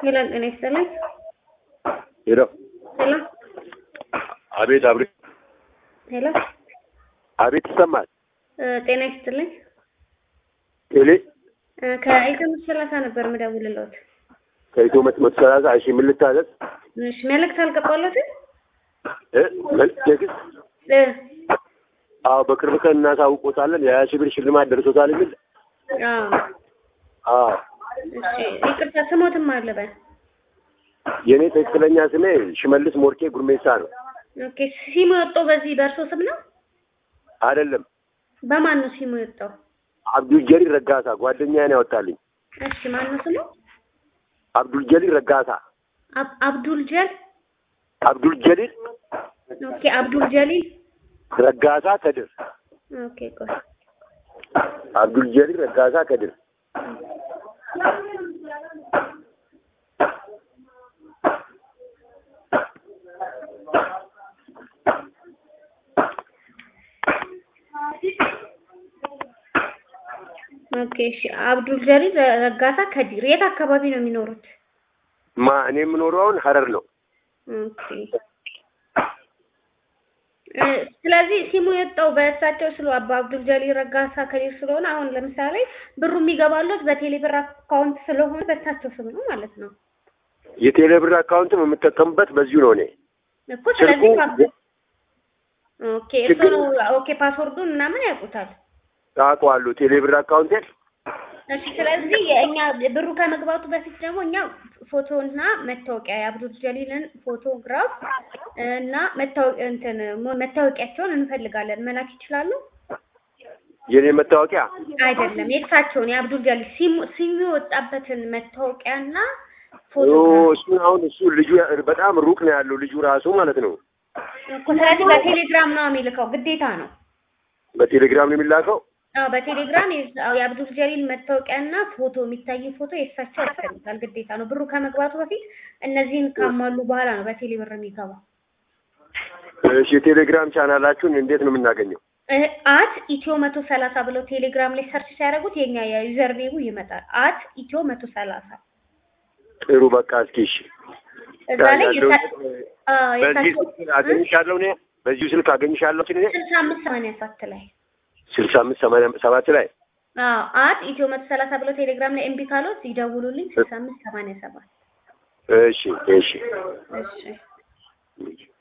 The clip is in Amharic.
ሄሎ ጤና ይስጥልኝ። ሄሎ ሄሎ አቤት አብሬ ሄሎ አቤት ይሰማል። እ ጤና ይስጥልኝ። ቴሌ እ ከኢትዮ መቶ ሰላሳ ነበር የምደውልልዎት። ከኢትዮ መቶ መቶ ሰላሳ እሺ ምን ልታዘዝ? እሺ መልዕክት አልገባሎትም? እ መልዕክት ቴክስት እ አዎ በቅርብ ቀን እናሳውቆታለን የሀያ ሺህ ብር ሽልማት ደርሶታል የሚል አዎ አዎ እሺ ይቅርታ ስሞትም አለ በል የእኔ ትክክለኛ ስሜ ሽመልስ ሞርኬ ጉርሜሳ ነው። ኦኬ ሲሙ የወጣው በዚህ በእርሶ ስም ነው? አይደለም በማን ነው ሲሙ የወጣው? አብዱል ጀሊል ረጋሳ ጓደኛዬ ነው ያወጣልኝ። እሺ ማን ነው ስሙ? አብዱል ጀሊል ረጋሳ አብ- አብዱል ጀል አብዱል ጀሊል ኦኬ አብዱል ጀሊል ረጋሳ ከድር ኦኬ ቆይ አብዱል ጀሊል ረጋሳ ከድር ኦኬ እሺ አብዱል ጀሊል ረጋሳ ከዲር የት አካባቢ ነው የሚኖሩት? ማ እኔ የምኖረው አሁን ሀረር ነው። ኦኬ እ ስለዚህ ሲሙ የወጣው በእሳቸው ስለ አባ አብዱል ጀሊል ረጋሳ ከዲር ስለሆነ አሁን ለምሳሌ ብሩ የሚገባሎት በቴሌ ብር አካውንት ስለሆነ በእሳቸው ስም ነው ማለት ነው የቴሌ ብር አካውንትም የምጠቀምበት በዚሁ ነው እኔ እኮ ስለዚህ ስልኩ- ፓስ- ኦኬ እሱ ነው ኦኬ ፓስወርዱን ምናምን ያውቁታል ታውቀዋለሁ ቴሌ ብር አካውንቴን እሺ ስለዚህ የእኛ ብሩ ከመግባቱ በፊት ደግሞ እኛ ፎቶና መታወቂያ የአብዱል ጀሊልን ፎቶግራፍ እና መታወቂያ እንትን መታወቂያቸውን እንፈልጋለን መላክ ይችላሉ? የኔ መታወቂያ አይደለም የእሳቸውን የአብዱል ጀሊል ሲሙ ሲሙ የወጣበትን መታወቂያና ኦ ፎቶግራፍ እሱን አሁን እሱ ልጁ በጣም ሩቅ ነው ያለው ልጁ ራሱ ማለት ነው። እኮ ስለዚህ በቴሌግራም ነው የሚልከው ግዴታ ነው። በቴሌግራም ነው የሚላከው። አዎ በቴሌግራም የዛ- የአብዱል ጀሊል መታወቂያና ፎቶ የሚታይ ፎቶ የእሳቸው ያስፈልጋል ግዴታ ነው። ብሩ ከመግባቱ በፊት እነዚህን ካሟሉ በኋላ ነው በቴሌ ብር የሚገባው። እሺ የቴሌግራም ቻናላችሁን እንዴት ነው የምናገኘው? አት ኢትዮ መቶ ሰላሳ ብለው ቴሌግራም ላይ ሰርች ሲያደርጉት የኛ የዩዘር ኔሙ ይመጣል። አት ኢትዮ መቶ ሰላሳ ጥሩ በቃ እስኪ እሺ እዛ ላይ ያለው የሳ- አዎ፣ በዚህ የሳቸው- ስልክ አገኝሻለሁ እኔ በዚሁ ስልክ አገኝሻለሁ እኔ ስልሳ አምስት ሰማንያ ሰባት ላይ ስልሳ አምስት ሰማንያ ሰባት ላይ አዎ አት ኢትዮ መቶ ሰላሳ ብለው ቴሌግራም ላይ እምቢ ካሎት ይደውሉልኝ ስልሳ አምስት ሰማንያ ሰባት እሺ እሺ እሺ